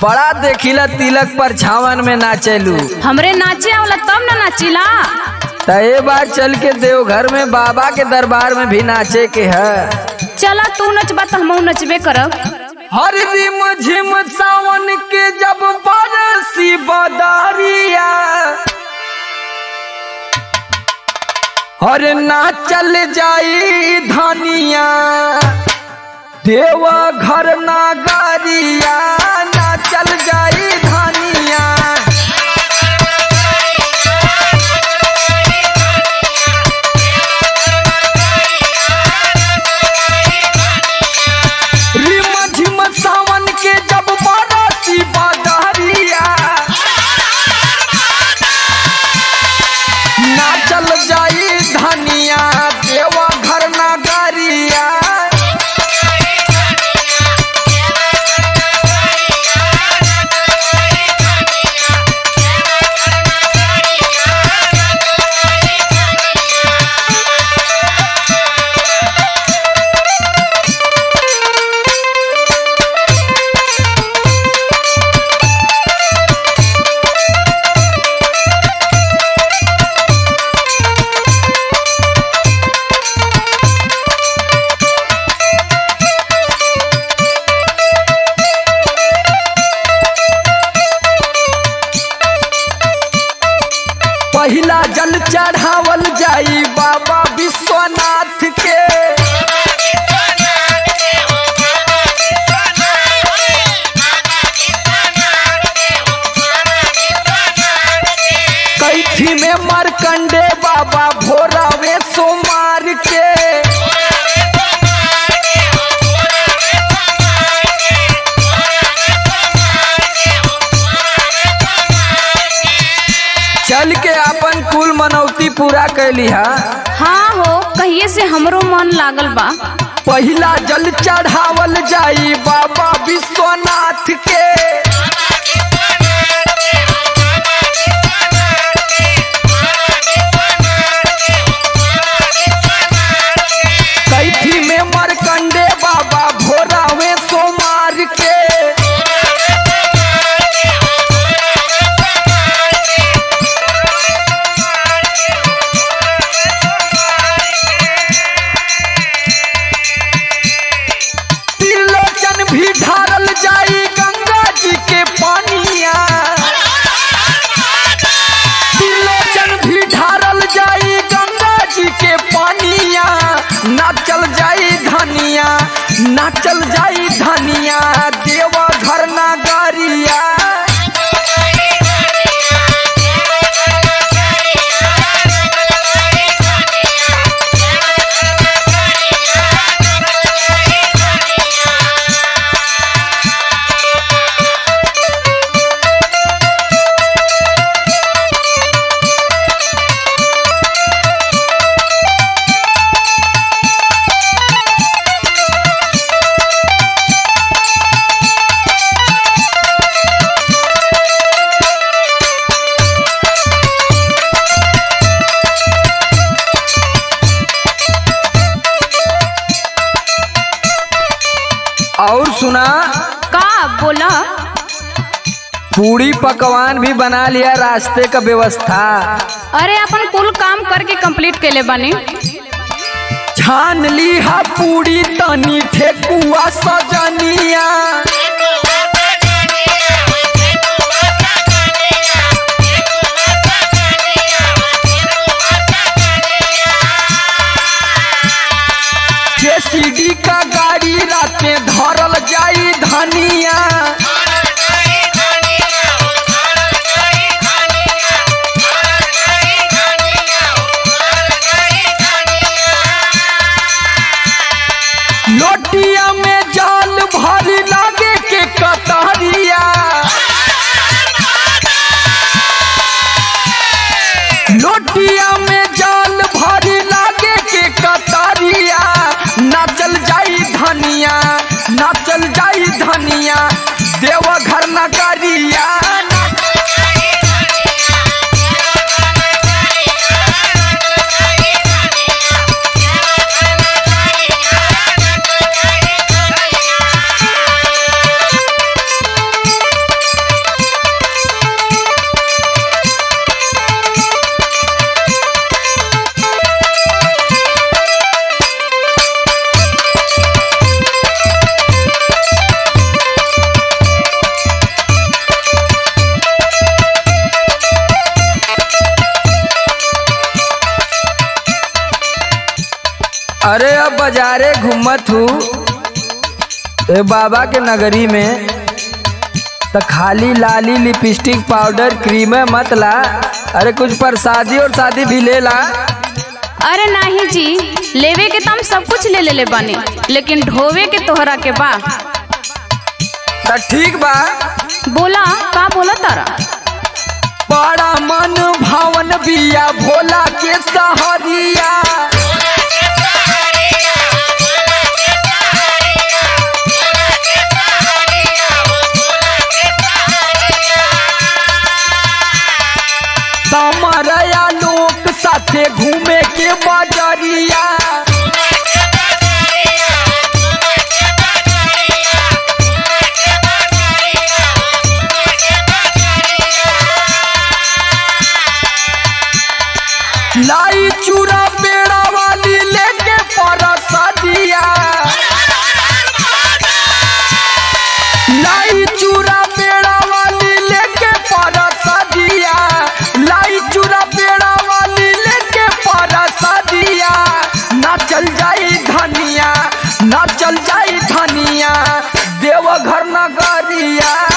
बड़ा देखिला तिलक पर छावन में नाचेलू हमरे नाचे आवला तब ना नाचिला त ए बार चल के देवघर में बाबा के दरबार में भी नाचे के है चला तू नचबा तो हमहू नचबे करब हर रिम झिम सावन के जब बरसी बदरिया हर नाचल जाई धनिया देवा घर नागरिया नाचल जाई धनिया रिम झिम सावन के जब बरसी बदरिया नाचल जाई धनिया देवा घर नागरिया पहिला जल चढ़ावल जाई बाबा विश्वनाथ के कैथी में मरकंडे बाबा भोरावे सोमार के चल के अपन कुल मनौती पूरा कैली हा हाँ हो कहिए से हमरो मन लागल बा पहिला जल चढ़ावल जाई बाबा विश्वनाथ के कैथी में मरकंडे बाबा भोरावे सोमार के त्रिलोचन भी ढारल जाई गंगा जी के पानिया त्रिलोचन भी ढारल जाई गंगा जी के पानिया नाचल जाई धनिया नाचल जाई धनिया देवा घर नागरिया और सुना का बोला पूरी पकवान भी बना लिया रास्ते का व्यवस्था अरे अपन कुल काम करके कंप्लीट कैले बानी छान ली हा पूरी तनी ठेकुआ सजनिया जेसीडी का गाड़ी राते धरल जाई धनिया लोटिया में जाल भरी लागे के कतरिया लोटिया में जाल भरी लागे के कतरिया नाचल जाई धनिया नाचल जाई धनिया अरे अब बाजारे घूमत हूँ ए बाबा के नगरी में तो खाली लाली लिपस्टिक पाउडर क्रीम मत ला अरे कुछ प्रसादी और शादी भी ले ला अरे नाही जी लेवे के तम सब कुछ ले ले बानी लेकिन ढोवे के तोहरा के बा तो ठीक बा बोला का बोला तारा बड़ा मन भावन बिया भोला के सहरिया समरया लोक साथे घूमे के बजरिया लाई चूड़ा पेड़ा वाली लेके परसदिया लाई चूड़ा पेड़ा वाली लेके परसदिया लाई चूड़ा पेड़ा वाली लेके परसदिया ना चल जाई धनिया ना चल जाई धनिया देवघर नगरिया